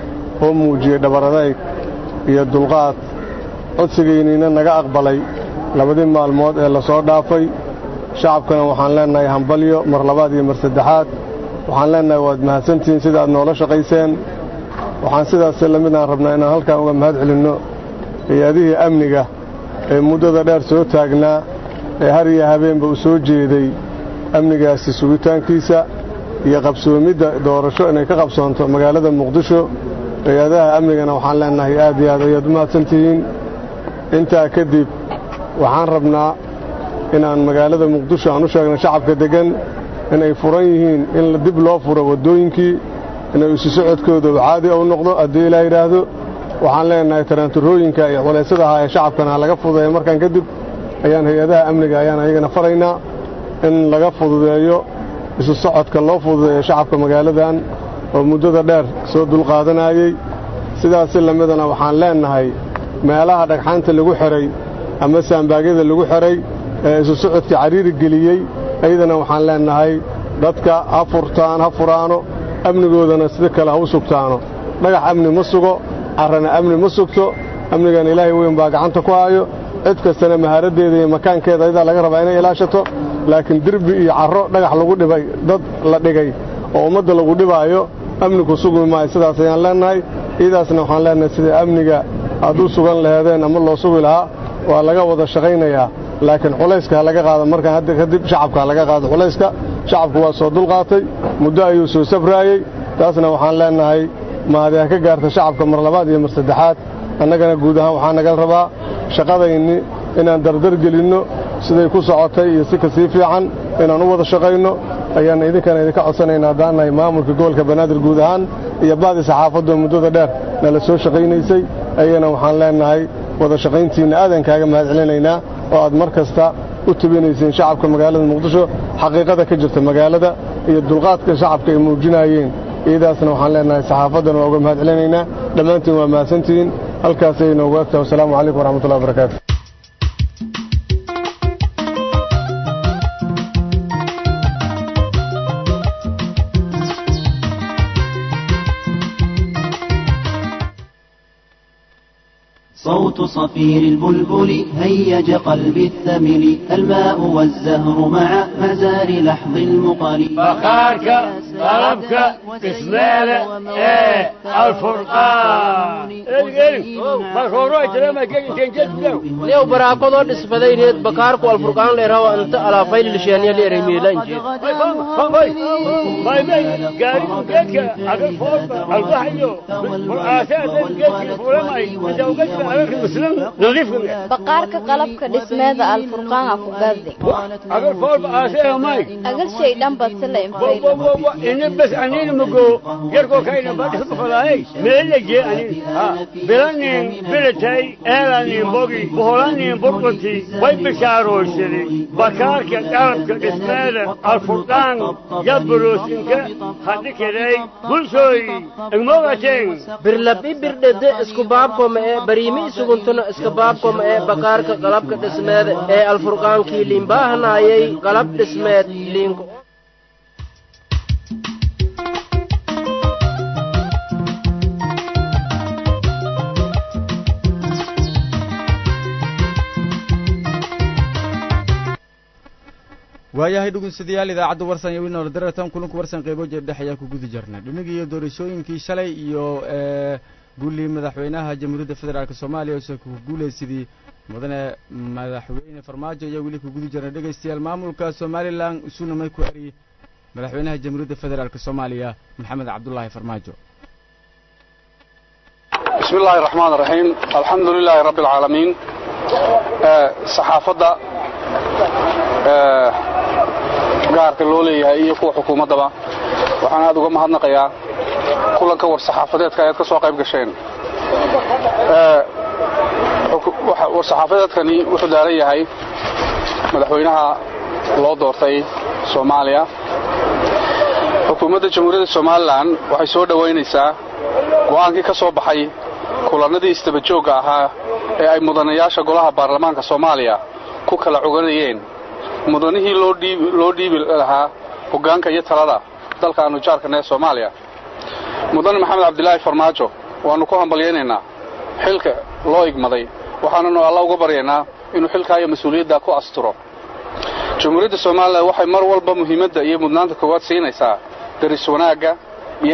oo muujiyey dhabaradayg iyo dulqaad codsigayniina naga aqbalay labadii maalmood ee la soo dhaafay shacabkana waxaan leennahay hambalyo mar labaad iyo mar saddexaad waxaan leennahay waad mahadsantihiin sida aad noola shaqayseen waxaan sidaas la mid aan rabnaa inaan halkaan uga mahad celinno hay-adihii amniga ee muddada dheer soo taagnaa ee har iyo habeenba u soo jeeday amnigaasi sugitaankiisa iyo qabsoomidda doorasho inay ka qabsoonto magaalada muqdisho hay-adaha amnigana waxaan leennahay aad iyo aad ayaad u mahadsantihiin intaa kadib waxaan rabnaa inaan magaalada muqdisho aan u sheegno shacabka deggan inay furan yihiin in dib loo furo waddooyinkii inay isu socodkooda caadi u noqdo haddii ilaa yidhaahdo waxaan leenahay taranturooyinka iyo culaysyada ahaa ee shacabkana laga fududeeyo markaan kadib ayaan hay-adaha amniga ayaan ayagana faraynaa in laga fududeeyo isu socodka loo fududeeyo shacabka magaaladan oo muddada dheer soo dulqaadanayey sidaasi lamidana waxaan leennahay meelaha dhagxaanta lagu xidhay ama saambaagyada lagu xidhay ee isu socodka cariiri geliyey ayadana waxaan leennahay dadka ha furtaan ha furaano amnigoodana sida kale ha u sugtaano dhagax amni ma sugo carrana amni ma sugto amnigan ilaahay weyn baa gacanta ku hayo cid kastana mahaaraddeeda iyo makaankeeda ayadaa laga rabaa inay ilaashato laakiin derbi iyo carro dhagax lagu dhibay dad la dhigay oo ummadda lagu dhibaayo amniku sugmi maayo sidaas ayaan leennahay iyadaasna waxaan leennahay sida amniga aad u sugan laheedeen ama loo sugi lahaa waa laga wada shaqaynayaa laakiin culayska ha laga qaado markaan hadda kadib shacabka ha laga qaado culayska shacabku waa soo dulqaatay muddo ayuu soo safraayey taasna waxaan leennahay mahadi ha ka gaarta shacabka mar labaad iyo mar saddexaad annagana guud ahaan waxaa nagal rabaa shaqadayni inaan dardar gelinno siday ku socotay iyo si ka sii fiican inaan u wada shaqayno ayaan idinkana idinka codsanayna haddaan nahay maamulka gobolka banaadir guud ahaan iyo bacdi saxaafadoo muddada dheer nala soo shaqaynaysay ayagana waxaan leennahay wada shaqayntiinna aadan kaaga mahad celinaynaa oo aad mar kasta u tubinayseen shacabka magaalada muqdisho xaqiiqada ka jirta magaalada iyo dulqaadka shacabka ay muujinayeen iyadaasna waxaan leennahay saxaafaddana waa uga mahad celinaynaa dhammaantiin waa mahadsantihiin halkaasay inoogu egtahay wasalaamu calaykum waraxmatullahi wabarakaatu صوت صفير البلبل هيج قلبي الثمل الماء والزهر مع مزار لحظ المقل فخارك طلبك اسماله ايه الفرقان ليو براكودو دسبدayneed bakaarku alfurqaan leerawa anta alaafayl lisheeniya leeray miilanji islan nadiifka me baqaarka qalabka dhismeeda alfurqaan ha ku gadi agar foolba aase may agar shay dhan badsala infayla ina bas anina mago yarkoo kayna badhisma fadaayay meelaje anin ha bilanin bilatay eelanin bogi boholanin burqati way bishaaroysadi bakaarka qalabka dhismeeda alfurqaan yaburoosinka hadhikeday bulshooy igmogateen birlabi birdhede isku baabkoma ee bariimi isuguntuna iska baabkoma ee bakaarka qalabka dhismeed ee alfurqaankii liinbaahanayay qalab dhismeed liinko waayahay dhugunsidayaal idaacadda warsan iyo winoola daratan kulanku warsan qaybo jeebdhex ayaa ku guda jirnay dhimigii iyo doorashooyinkii shalay iyo guulii madaxweynaha jamhuuriyadda federaalk soomaaliya ose ku guulaysidii mudane madaxweyne farmaajo ayaa weli ku guda jirnay dhegaystayaal maamulka somalilan isuna may ku eriyey madaxweynaha jamhuuriyadda federaalk soomaaliya maxamed cabdulaahi farmaajo بسم الله الرحمن الرحيم الحمد لله رب العالمين صحافة gaarka loo leeyahay iyo kuwa xukuumaddaba waxaan aad uga mahadnaqayaa kulanka war saxaafadeedka ayaad ka soo qayb gasheen war saxaafadeedkani wuxuu daaran yahay madaxweynaha loo doortay soomaaliya xukuumadda jamhuuriyadda somalilan waxay soo dhowaynaysaa go'aankii ka soo baxay kulannadii isdabajoogga ahaa ee ay mudanayaasha golaha baarlamaanka soomaaliya ku kala coganayeen mudanihii loo dhiibi lahaa hoggaanka iyo talada dalka aanu jaarkana ee soomaaliya mudane maxamed cabdilaahi farmaajo waannu ku hambalyaynaynaa xilka loo igmaday waxaananu alla uga baryaynaa inuu xilkaa iyo mas-uuliyadda ku asturo jamhuuriyadda somalilan waxay mar walba muhiimadda iyo mudnaanta koowaad siinaysaa daris wanaagga iyo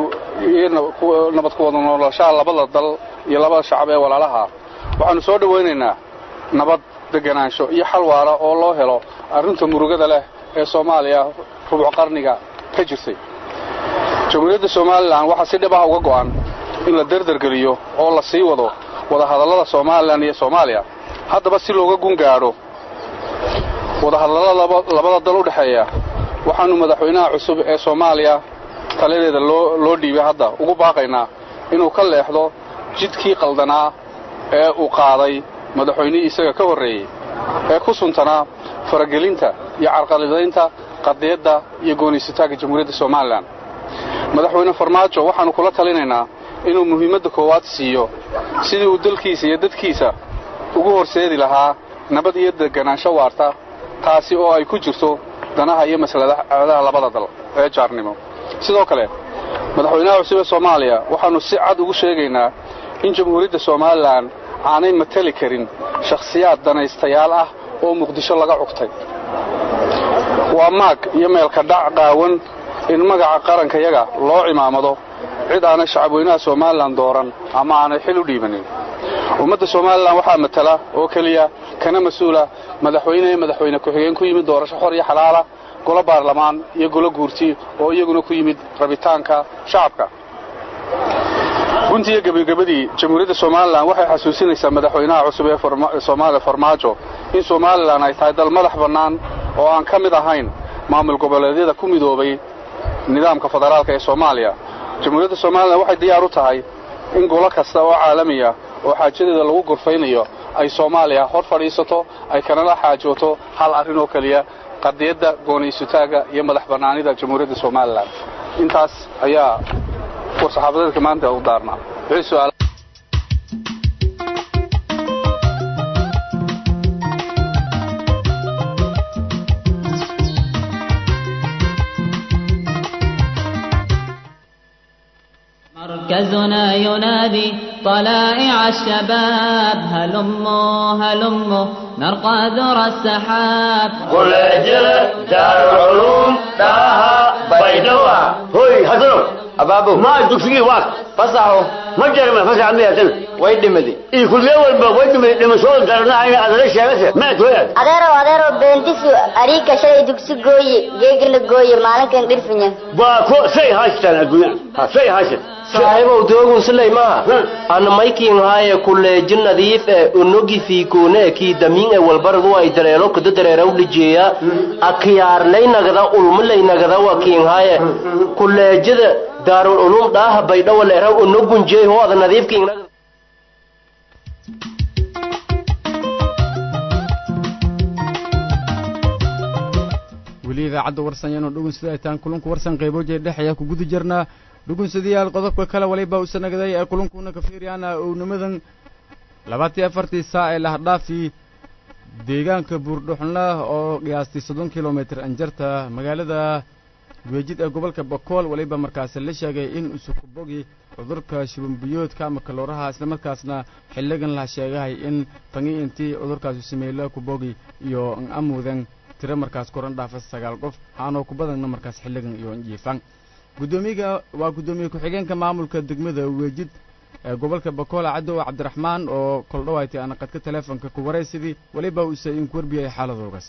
nabad ku wada noolashaha labada dal iyo labada shacab ee walaalaha waxaannu soo dhowaynaynaa nabad deganaansho iyo xal waara oo loo helo arrinta murugada leh ee soomaaliya rubuc qarniga ka jirtay jamhuuriyadda somalilan waxaa si dhib ah uga go'an in la derdergeliyo oo la sii wado wadahadallada somalilan iyo soomaaliya haddaba si looga gun gaadho wadahadallada labada dal u dhexeeya waxaannu madaxweynaha cusub ee soomaaliya taladeeda loo dhiibay hadda ugu baaqaynaa inuu ka leexdo jidkii qaldanaa ee uu qaaday madaxweynihii isaga ka horreeyey ee ku suntanaa faragelinta iyo carqaladaynta qadiyadda iyo gooniysataagga jamhuuriyadda somalilan madaxweyne farmaajo waxaannu kula talinaynaa inuu muhiimadda koowaad siiyo sidii uu dalkiisa iyo dadkiisa ugu horseedi lahaa nabad iyo deganaansho waarta taasi oo ay ku jirto danaha iyo masladaha labada dal ee jaarnimo sidoo kale madaxweynaha cusub ee soomaaliya waxaannu si cad ugu sheegaynaa in jamhuuriyadda somalilan aanay matali karin shakhsiyaad danaystayaal ah oo muqdisho laga cugtay waa maag iyo meelka dhac qaawan in magaca qarankayaga loo cimaamado cid aanay shacabweynaha somalilan dooran ama aanay xil u dhiibanin ummadda somalilan waxaa matala oo keliya kana mas-uula madaxweyne ee madaxweyne ku-xigeen ku yimid doorasho xor iyo xalaala golo baarlamaan iyo golo guurti oo iyaguna ku yimid rabitaanka shacabka guntiiyo gebagabadii jamhuuriyadda somalilan waxay xasuusinaysaa madaxweynaha cusub ee soomaaliya farmaajo in somalilan ay tahay dal madax bannaan oo aan ka mid ahayn maamul goboleedyada ku midoobay nidaamka federaalka ee soomaaliya jamhuuriyadda somalilan waxay diyaar u tahay in golo kasta oo caalamiya oo xaajadeeda lagu gorfaynayo ay soomaaliya hor fadhiisato ay kanala xaajooto hal arrin oo keliya qadiyadda gooniysutaagga iyo madax bannaanida jamhuuriyadda somalilan intaas ayaa warsaxaafadeedka maanta u daarnaa wixii su'aal مركزنا ينادي طلائع الشباب هلموا هلموا نرقى ذرى السحاب قل اجل دار العلوم داها بيدوا هوي حسنوا أبابو ما تكسي واك فصحوا ma jarma fasax miyaasan way dhimadi iyo kulliye walba way dhimay dhimashooda daranaayna adala sheegase ma tooyaad adeerow adeerow beentisu ariga shalay dugsi gooye geegala gooye maalinkan dhirfinya waa ko say haystaan adduunya ha say haystan saaxiibow doogun silay maaha ana maykiin haaye kuleeji nadiif e unogi fiikuune kii damiin e walbaradu ay dareero kada dareeraw dhijeeya akiyaarlay nagada ulmulay nagada wakiin haaye kuleejada daarul ulum dhaaha baydhawa leeraw unogunjeey hoo ada nadiifkiin nagada weli idaacadda warsan yaanu dhugun sida ay tahan kulunku warsan qayboojeed dhex ayaa ku guda jirnaa dhugunsadayaal qodobka kale waliba u sanagaday ee kulunkuna ka fiiryaana ownimadan labaatiyo afartii saa ee lahadhaafii deegaanka buurdhuxunla oo qiyaastay soddon kilomitir anjarta magaalada weejid ee gobolka bakool waliba markaasi la sheegay in usukubogi cudurka shubanbiyoodka ama kalooraha islamarkaasna xilligan la sheegahay in tangi intii cudurkaasi sameeyla kubogi iyo amudan tiro markaas koran dhaafa sagaal qof aanoo ku badanna markaas xilligan iyo jiifan guddoomiyaga waa guddoomiye ku-xigeenka maamulka degmada weejid ee gobolka bakool cadow cabdiraxmaan oo koldhawaaytay ana qadka teleefonka ku waraysidii weliba uuse inku warbiyay xaaladoogaas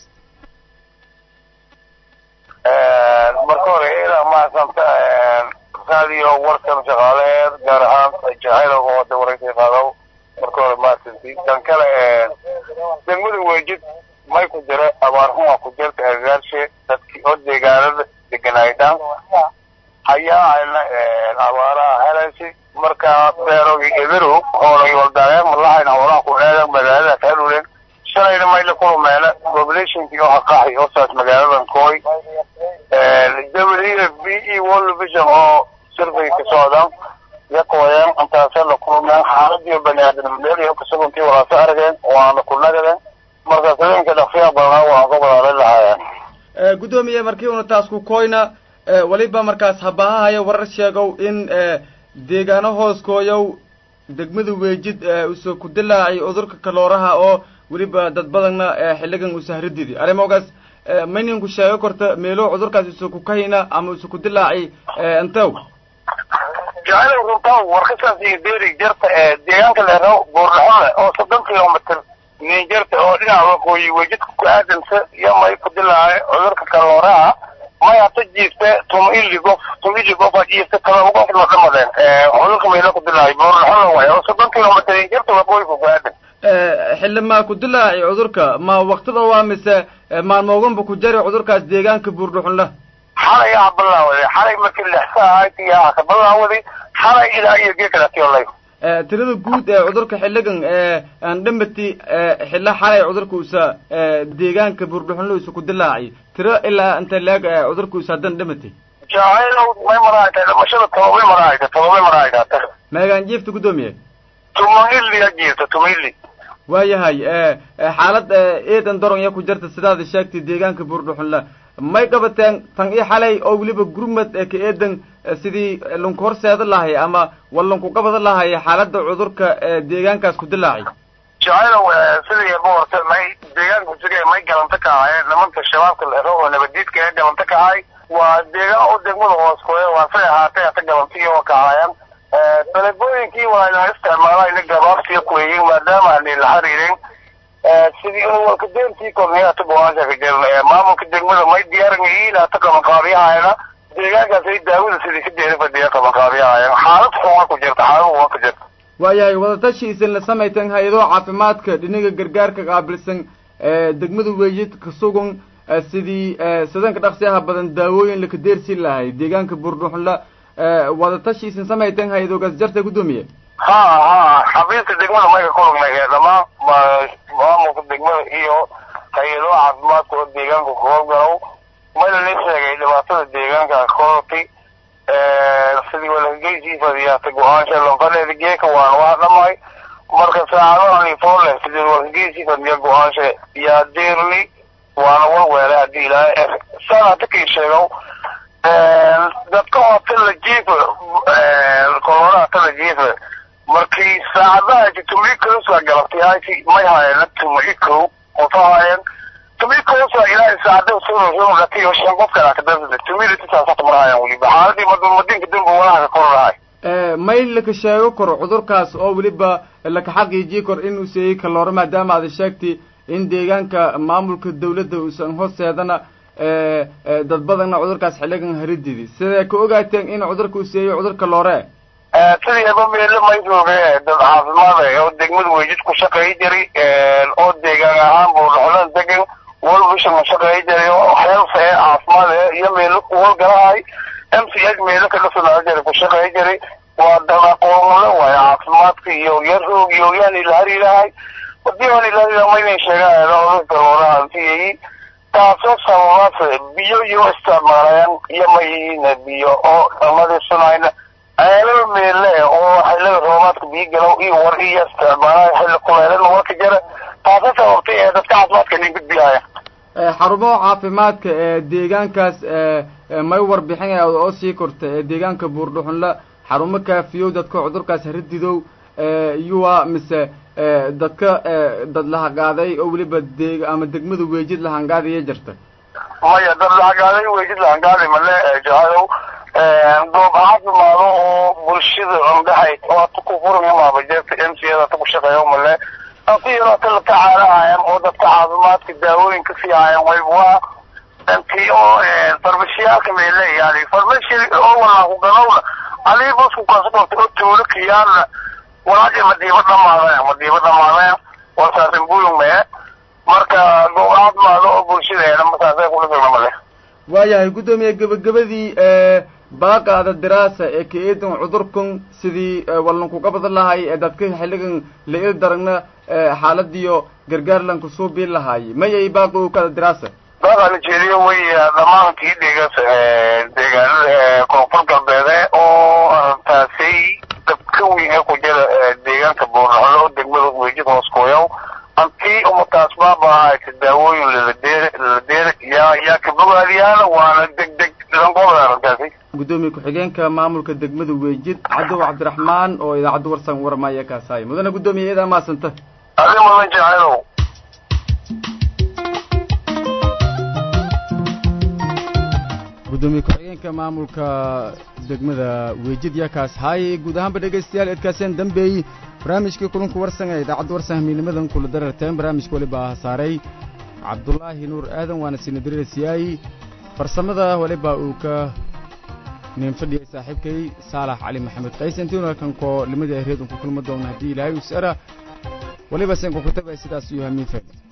marka hore ilaa mahadsanta raadiyo warkan shaqaaleed gaar ahaan jahaylaga wada waraysa qaadaw marka hore mahadsanti kan kale degmada weejid may ku jira abaarhuma ku jirta agaarshe dadkii oo deegaanada deganaydhan hayaa ayna abaaraha helaysi marka beerogi eberu hoolay waldaayeen malahayna hoolaha ku eegan magaalada kalulen shalayna mayla kulumeela populationkii oo haqaaxi oo saas magaaladan kooy w b e world vision oo survey ka socdan yakooyeen intaasa la kulmeen xaaladiyo bani aadamnimada kasaguntii walaasa arageen waana ku nagadeen marka habeenka dhaqsiya badanaa waan ka badaalay lahaayeen guddoomiye markii una taas ku koyna weliba markaas habahahaya warar sheegow in deegaano hooskooyow degmada weejid usoo ku dilaacay cudurka kalooraha oo weliba dad badanna xilligan usahrididi arrimogaas mayninku sheego korta meelo cudurkaas usoo ku kahayna ama usoo ku dilaacay intew jacayl runtaa warkasaas iyo beeri jarta deegaanka leero buurdhaxole oo soddon kilomitr ninjarta oo dhinaca waqooyi wejidka ku aadamsa iyo may ku dilaacay cudurka kalooraha may hata jiifte tuma ili gof tuma ili gof aa jiifte kala gof la dhamadeen cudurka mayla ku dilaacay buurdhaxole waay oo soddon kilomitr ninjarta waqooyiga ku aadan xilli maa ku dilaacay cudurka ma waktida waa mise maalmooganba ku jari cudurkaas deegaanka buurdhuxunla xalay aa balaawaday xalay markii lixsa ahayd yaa ka balaawaday xalay ilaa iyo geekalaatiolay tirada guud ee cudurka xilligan aan dhambati xilla xalay cudurka usa deegaanka buurdhuxunla usa ku dilaacay tiro ilaa inta leeg cudurka usa hadan dhambati jacaylow may maraayta dhimashada tobabay maraayta tobabay maraayta meegaan jiifta guddoomiye tumaili a jiifta tumaili waayahay xaalad eedan daron ya ku jirta sidaada sheegtay deegaanka buurdhuxunla may qabateen tan ii xalay oo weliba gurmad ee ka eedan sidii lunku horseeda lahay ama wallanku qabada lahay xaaladda cudurka deegaankaas ku dilaacay jacaylow sidii boorta may deegaanka kujiga may galanta ka ahaayeen nimanka shabaabka lero oo nabadiidka ee galanta ka ahay waa deegaan oo degmada hooskooya waa say ahaatay hata galantiyo waa ka ahaayeen dalabooyinkii waa inaan isticmaalayna gabaabsiyo kuweeyin maadaama aanay la xiriirin sidii inu walka deentii korniyata go-aanka ka jiran maamulka degmada may diyaarin yihiin hata qabanqaabiyahayna deegaankaas ay daawada sidii ka deeri fadhiya qabanqaabiyahayeen xaalad xuma ku jirta xaalad waa ku jirta waayahay wadatashi isin la samaytan hay-ado caafimaadka dhinaga gargaarka qaabilsan degmada weejid ka sugan sidii sadanka dhaqsiyaha badan daawooyin laka deersi lahay deegaanka buurdhuxunla wadatashi isin samaytan hay-adogaas jarta guddoomiye ha ha xafiiska degmada mayka kulugnay dhamaan maamulka degmada iyo hay-ado caafimaadka oo deegaanka ku howlgalow mayna la sheegay dhibaatada deegaanka koorti sidii walahageysi fadiyaata go-aansha lonqadeeda geeka waana waa dhamay marka saacadahan ifoole sidii walahageysi fadiya go-aansha yaa deerni waana walweele haddii ilaahay saan hata kii sheegow dadka oo tala jiifa koloraha tala jiifa markii saacadaha tumikosa galabtay hayti may haayeen tumiko qofa haayeen tumikosa ilaahay saacada sunusunuqatiyo shan qof kala kadabsada tumiditisaasata mar haayeen weliba xaaladii madinka dambe walaha ka korolahay mayl laka sheego karo cudurkaas oo weliba laka xaqiijii karo in uu seeyey kaloore maadaama aad sheegtay in deegaanka maamulka dawladda uusan hoosteedana dad badanna cudurkaas xiligan harididi sidee ka ogaateen in cudurka uu seeyo cudurka loore sidiiba meelo may jooge dad caafimaad ah oo degmada weejid ku shaqeey jiray oo deegaan ahaan buurdhaxulan degan walbisha ma shaqeey jiray oo health ee caafimaad ee iyo meelo kuhowlgalahay m c h meelo kaga soo jiray ku shaqeey jiray waa dad aqoonle waayo caafimaadka iyo yarhoog iyo yaan ilaharilahay hadii aan ilaharilaha maynan sheegaan cudurka looraha antiyay taasoo sababaas biyo iyo isticmaalayaan iyo mayina biyo oo nadiifsanayna ceelal meelle oo xillada roobaadka biyo galow iyo war iyo isticmaalaya xilli kuleelana warka jara taasoo sababtay ee dadka caafimaadka nin gudbiyaya xarumo caafimaadka ee deegaankaas may warbixin oo sii korta ee deegaanka buurdhuxunla xarumo kaafiyow dadka cudurkaas harididow yuwa mise dadka dad lahaqaaday oo weliba deeg ama degmada weejid lahangaadaya jirta maya dad lahagaaday weejid lahangaaday male jahadow goob caafimaado oo bulshada ondhahayd oo ata ku furan maaba jeerta m c ada ata ku shaqeeyo male ati yaro ata la tacaalahayan oo dadka caafimaadka daawooyin ka siihayan wayb waa intii oo farmashiyaalka meele yani farmashi oo walaaku galowna alii bosku kaasa korta oo tuulo kiyaana walaaji madiiba dhamaadeen madiiba dhamaadeen walsaasin buyung mee marka goob caafimaado oo bulshadeena markaasay kula sugna male waayahay guddoomiye gebagabadii baaqaada diraasa ee ka eedan cudurkan sidii wallankuga badan lahay ee dadka xilligan la il daragna xaaladiyo gargaarlanku soo biin lahaay mayay baaqi u kada diraasa baaqaa nigeria way dhamaankii deegaas deegaanada koonfur galbeede oo arrintaasay dabka weyn ee ku jira deegaanka buurnaxolo oo degmada weejid hooskooyow antii umataas baabahayta daawooyin laladeere laladeere yaa yaa ka bogaadiyaana waana deg deg lanqobada arrintaasi guddoomiye ku-xigeenka maamulka degmada weejid cadow cabdiraxmaan oo idaacadda warsan warmaya kaasaay mudane guddoomiye iyadaa maasanta adi mudan jacaylow guddoomiye ku-xigeenka maamulka degmada weejid yaa kaas haayay guud ahaanba dhegaystayaal eedkaaseen dambeeyey barnaamijkii kulanku warsan ee idaacadda warsan hamiinimadan kula dararteen barnaamijka weliba saaray cabdulaahi nuur aadan waana sinadirisiyaay farsamada weliba uu ka nin fadhiyay saaxiibkay saalax cali maxamed qays intiinu halkan koo limadii ahreed un ku kulma doona haddii ilaahay us era weliba sen kukutaba sidaas iyo hamiin fayda